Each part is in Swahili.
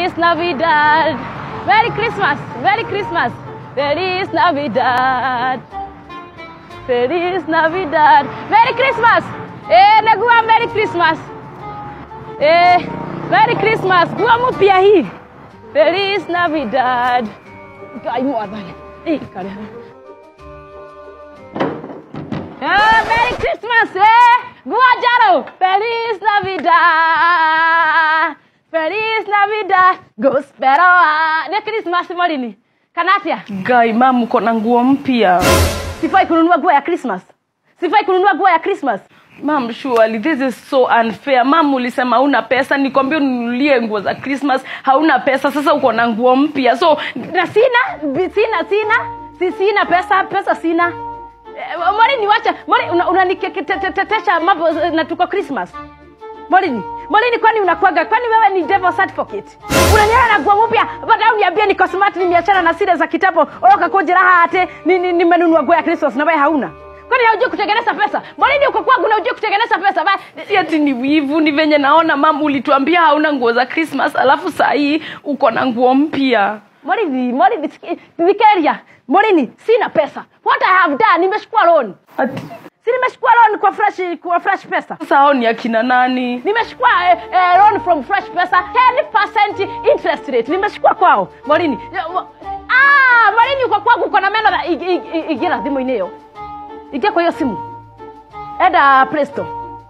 Feliz Navidad. Merry Christmas. Merry Christmas. Feliz Navidad. Feliz Navidad. Merry Christmas. Eh, negua Merry Christmas. Eh, Merry Christmas. Gua mpya hii. Feliz Navidad. Ngai mwathani. Eh, kare. Eh, Merry Christmas. Eh, gua jaro. Feliz Navidad. Feliz Navidad. Gospel. Ni Christmas molini. Kana atia? Gai, mam uko na nguo mpya. Sifai kununua nguo ya Christmas. Sifai kununua nguo ya Christmas. Mam, surely this is so unfair. Mam, ulisema hauna pesa, nikwambia ununulie nguo za Christmas, hauna pesa. Sasa uko na nguo mpya, so Na sina, bi- sina, sina. Si sina pesa, pesa sina. Eh, Morini wacha, Morini unaniketetesha mambo eh, na tuko Christmas. Morini, Morini kwani unakwaga, kwani wewe ni devil's advocate? Unaniona na nguo mpya, baada uniambie niko smart nimeachana na sile za kitambo, oka kujira hate ni ni- nimenunua nguo ya Christmas na wewe hauna. Kwani haujui kutengeneza pesa? Morini uko kwangu na hujui kutengeneza pesa? Ba, si ati ni wivu, ni venye naona mam, ulituambia hauna nguo za Christmas, alafu saa hii uko na nguo mpya. Morini, Morini, Vikeria, Morini, sina pesa. What I have done, nimechukua loan. Ati Si nimechukua loan kwa fresh kwa fresh pesa. sasa hao ni akina nani? Nimechukua eh, eh, loan from fresh pesa 10% interest rate. Nimechukua kwao. Morini. Ah, Morini uko kwangu uko na meno na ig- ig- ig- igira thimu-inĩ ĩyo. Ingia kwa hiyo simu. Enda Play Store.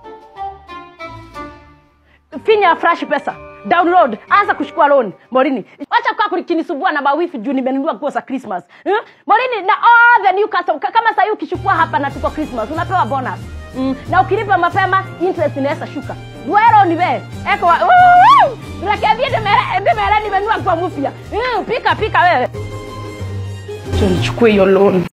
Finya fresh pesa. Download, anza kuchukua loan. Morini. Acha kwa kukinisumbua na mawifi juu nimenunua nguo za Christmas. Hmm? Morini na all the new customer kama sasa hivi ukichukua hapa na tuko Christmas unapewa bonus. Mm. Na ukilipa mapema interest inaweza shuka. Duero ni wewe. Eko wa Rekebie ndemere ndemere nimenunua nguo mpya. Mm, pika pika wewe. Acha nichukue hiyo loan.